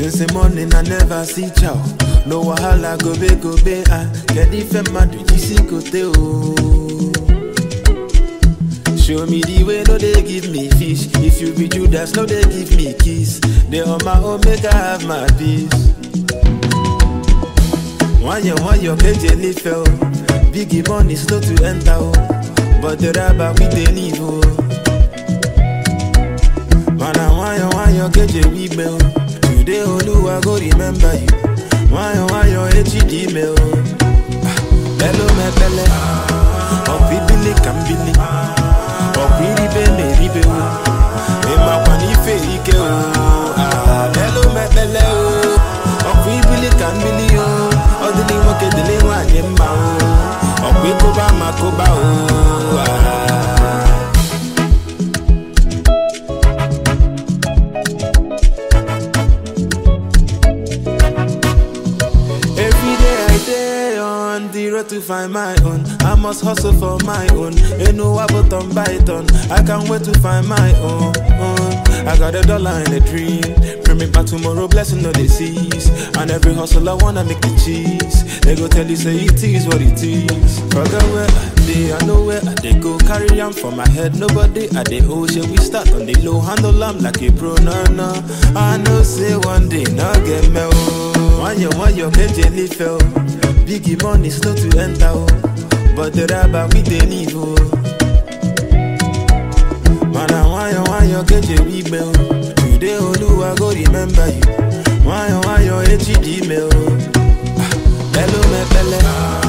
Since the morning I never see chow. No wahala go be go be ah. Get the fem madu jisi kote oh. Show me the way, no they give me fish. If you be Judas, no they give me kiss. They on my own, make I have my peace. One year, one year, KJ live fell. Biggie money slow to enter, oh. but the rabbi we they leave. Oh. Man, I want you, want you, KJ we mail. Today, Oluwa go remember you. Want you, want you, HD mail. Hello, my pele. Oh, bibili, kambili. ọ̀pọ̀ iribe na-eribe o ịmakwa n'ife ike o Ah, elu mekpele o ọkwa ibili ka mmili o ọ dịlị nwoke dịlị nwaanyị mma o ọkwa ịkụba ma kụba o Ah. Every day I day on the road to find my own. I must hustle for my own. Ain't no about on Python. I can't wait to find my own. I got a dollar and a dream. Bring me back tomorrow, blessing no disease. And every hustle I wanna make the cheese. They go tell you say it is what it is. Forget where I dey, I know where I dey go. Carry am for my head, nobody at the ocean. We start on the low, handle am like a pro, no no. I know say one day, no get me oh. One year, one year, KJ live fell. Biggie money slow to enter, oh. But the rabbi we they leave, oh. Man, I want you, want you, KJ we mail. Today, Oluwa go remember you. Want you, want you, HD mail. Ah, Hello, me pele.